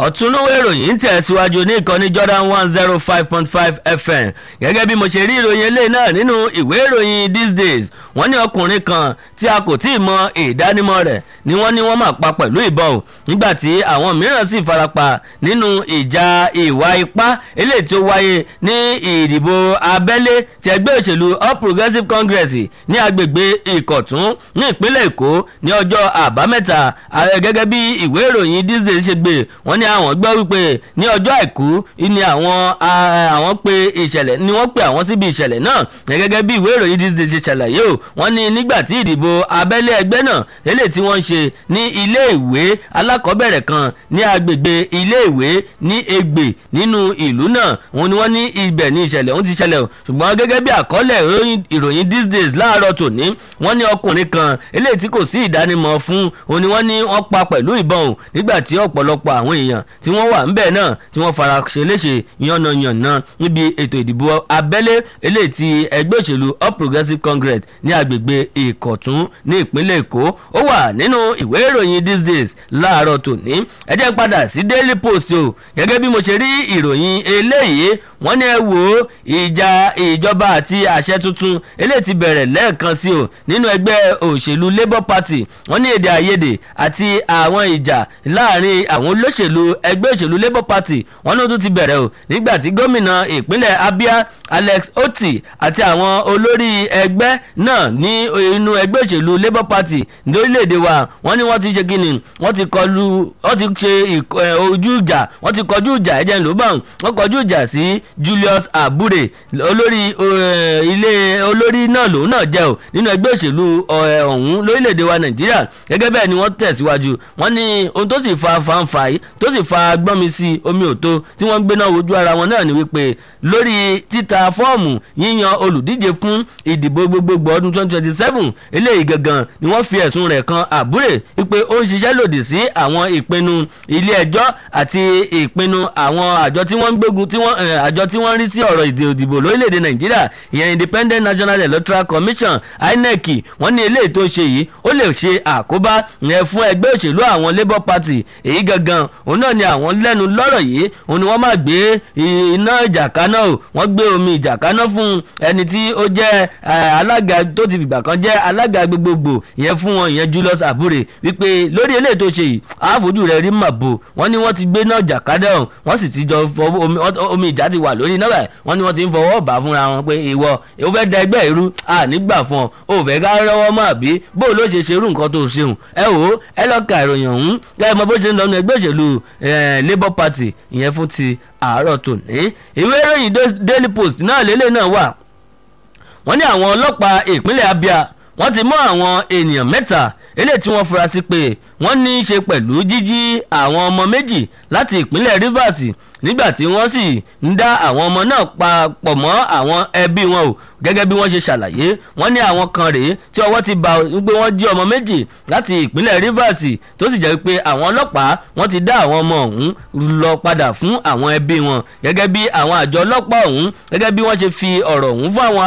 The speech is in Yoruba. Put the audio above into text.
ọ̀túnúwé ìròyìn ń tẹ̀síwájú ní ìkànnì Jordan one zero five point five FM gẹ́gẹ́ bí mo ṣe rí ìròyìn eléyìí náà nínú ìwé ìròyìn these days wọ́n ní ọkùnrin kan tí a kò tí ì mọ ìdánimọ̀ rẹ̀ ni wọ́n ní wọ́n máa pa pẹ̀lú ìbọn o nígbà tí àwọn mìíràn sì farapa nínú ìjà ìwà ipá eléyìí tí ó wáyé ní ìdìbò abẹ́lé ti ẹgbẹ́ òṣèlú All Progressives Congress ní agbègbè Ìkọ̀tún ní ìpínlẹ̀ Èkó ní ọjọ́ àbámẹ́ta gẹ́gẹ́ bí ìwé ìròyìn these days ṣe gbé wọ́n ní àwọn gbọ́ wípé ní ọjọ́ àìkú ni àwọn àwọn pe ìṣẹ̀lẹ̀ ni wọ́n pe àwọn síbi ìṣẹ̀lẹ̀ náà gẹ́gẹ́ bí ìwé ìròyìn these days ṣe ṣàlàyé o wọ́n ní nígbà tí ìdìbò abẹ́lé ẹgbẹ́ náà eléyìí tí wọ́n ń ṣe ní ilé ìwé alákọ̀ọ́bẹ̀rẹ̀ kan ní agbègbè ilé ìwé ní Ègbè nínú ìlú náà wọ́n ní wọ́n ní ibẹ̀ ní ìṣẹ̀lẹ̀ ọ̀hún ti ṣẹlẹ̀ o ṣùgbọ́n gẹ́gẹ́ bí àkọọ́lẹ̀ ìròyìn these days láàárọ̀ tòní wọ́n ní ọkùnrin kan eléyìí tí kò sí ìdánimọ̀ fún òun ni wọ́n ní wọ́n pa pẹ̀lú ìbọn o nígbà tí ọ̀pọ̀lọpọ̀ àwọn èèyàn tí wọ́n wà ńbẹ̀ náà tí wọ́n fara ṣe léṣe yànnàyànnà níbi ètò ìdìbò abẹ́lé eléyìí ti ẹgbẹ́ òṣèlú All Progressives Congress ní agbègbè Ìkọ̀tún ní ìpínlẹ̀ Èkó ó wà nínú ìwé ìròyìn these days láàárọ̀ tòní ẹ jẹ́ padà sí Daily Post o gẹ́gẹ́ bí mo ṣe rí ìròyìn eléyìí wọ́n ní ẹ wò ó ìjà ìjọba àti àṣẹ tuntun eléyìí ti bẹ̀rẹ̀ lẹ́ẹ̀kan sí o nínú ẹgbẹ́ òṣèlú Labour Party wọ́n ní èdè àìyedè àti àwọn ìjà láàrin àwọn olóṣèlú ẹgbẹ́ òṣèlú Labour Party wọ́n ló tún ti bẹ̀rẹ̀ o nígbà tí gómìnà ìpínlẹ̀ Abia Alex Oti àti àwọn olórí ẹgbẹ́ náà ní inú ẹgbẹ́ òṣèlú Labour Party lórílẹ̀‐èdè wa wọ́n ní wọ́n ti ṣe kíni wọ́n ti kọlu wọ́n ti ṣe ojú ìjà wọ́n ti kọjú ìjà ẹ̀jẹ̀ ló bá wọ́n kọjú ìjà sí Julius Abure olórí ilé olórí náà lòun náà jẹ́ o nínú ẹgbẹ́ òṣèlú ọ̀hún lórílẹ̀‐èdè wa Nàìjíríà gẹ́gẹ́ bẹ́ẹ̀ ni wọ́n tẹ̀síwájú wọ́n ní ohun tó sì fa fanfa yìí tó sì fa gbọ́nmi sí omi òtó tí wọ́n gbéná wojú ara wọn náà ni wípé lórí títa fọ́ọ̀mù yíyan olùdíje fún ìdìbò gbogbogbò ọdún 2027 eléyìí gangan ni wọ́n fi ẹ̀sùn rẹ̀ kan àbúrè wípé ó ń ṣiṣẹ́ lòdì sí àwọn ìpinnu ilé ẹjọ́ àti ìpinnu àwọn àjọ tí wọ́n ń gbógun tí wọ́n àjọ tí wọ́n ń rí sí ọ̀rọ̀ ìdìbò lórílẹ̀‐èdè Nàìjíríà ìyẹn Independent National Electoral Commission INEC wọ́n ní eléyìí tó ṣe yìí ó lè ṣe àkóbá yẹn fún ẹgbẹ́ òṣèlú àwọn Labour Party èyí gangan òun náà ni àwọn lẹ́nu lọ́rọ̀ yìí òun ni wọ́n máa gbé iná ìjà kaná o wọ́n gbé omi ìjà kaná fún ẹni tí ó jẹ́ alága tó ti fìgbà kan jẹ́ alága gbogbogbò ìyẹn fún wọn ìyẹn Julius Abure wípé lórí eléyìí tó ṣe yìí àfojú rẹ̀ rí màbo wọ́n ní wọ́n ti gbé náà ìjà kaná o wọ́n sì ti jọ omi ìjà ti wà lórí náà báyìí wọ́n ní wọ́n ti ń fọwọ́ bà fúnra wọn pé ìwọ ò fẹ́ da ẹgbẹ́ irú ànígbà fún ọ ò fẹ́ ká rọ́wọ́ mọ́ àbí bó ló ṣe ṣerú nǹkan tó ṣeun ẹ wò ó ẹ lọ́ọ́ ka ìròyìn ọ̀hún ẹ mọ bó ṣe ń lọ́nu ẹgbẹ́ òṣèlú Labour Party ìyẹn fún ti àárọ̀ tòní ìwé ìròyìn Daily Post náà lélẹ̀ náà wà wọ́n ní àwọn ọlọ́pàá ìpínlẹ̀ Abia wọ́n ti mú àwọn ènìyàn mẹ́ta eléyìí tí wọ́n fura sí pé wọ́n ní í ṣe pẹ̀lú jíjí àwọn ọmọ méjì láti ìpínlẹ̀ Rivers nígbà tí wọ́n sì ń dá àwọn ọmọ náà papọ̀ mọ́ àwọn ẹbí wọn o gẹ́gẹ́ bí wọ́n ṣe ṣàlàyé wọ́n ní àwọn kan rèé tí ọwọ́ ti bá wípé wọ́n jí ọmọ méjì láti ìpínlẹ̀ Rivers tó sì jẹ́ pé àwọn ọlọ́pàá wọ́n ti dá àwọn ọmọ ọ̀hún lọ padà fún àwọn ẹbí wọn gẹ́gẹ́ bí àwọn àjọ ọlọ́pàá ọ̀hún gẹ́gẹ́ bí wọ́n ṣe fi ọ̀rọ̀ ọ̀hún fún àwọn